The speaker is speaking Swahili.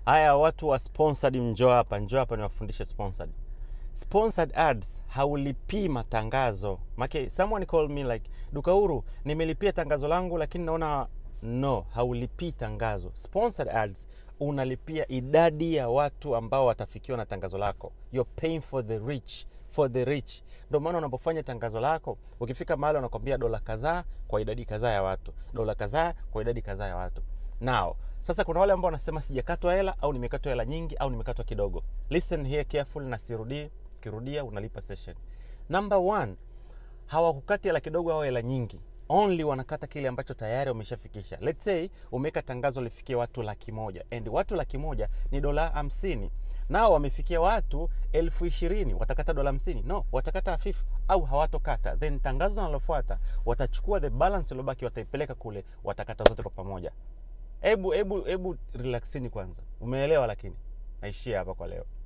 haya watu wa sponsored mnjoo hapa njoo hapa niwafundishe sponsored sponsored ads haulipii matangazo make someone called me like duka huru nimelipia tangazo langu lakini naona no haulipii tangazo sponsored ads unalipia idadi ya watu ambao watafikiwa na tangazo lako you're paying for the rich for the rich ndio maana unapofanya tangazo lako ukifika mahali wanakwambia dola kadhaa kwa idadi kadhaa ya watu dola kadhaa kwa idadi kadhaa ya watu nao sasa kuna wale ambao wanasema sijakatwa hela au nimekatwa hela nyingi au nimekatwa kidogo listen here careful na sirudii ukirudia unalipa session number one hawakukati hela kidogo au hela nyingi only wanakata kile ambacho tayari wameshafikisha let's say umeweka tangazo lifikie watu laki moja and watu laki moja ni dola hamsini nao wamefikia watu elfu ishirini watakata dola hamsini no watakata hafifu au hawatokata then tangazo linalofuata watachukua the balance iliyobaki wataipeleka kule watakata zote kwa pamoja hebu hebu hebu relaxini kwanza umeelewa lakini naishia hapa kwa leo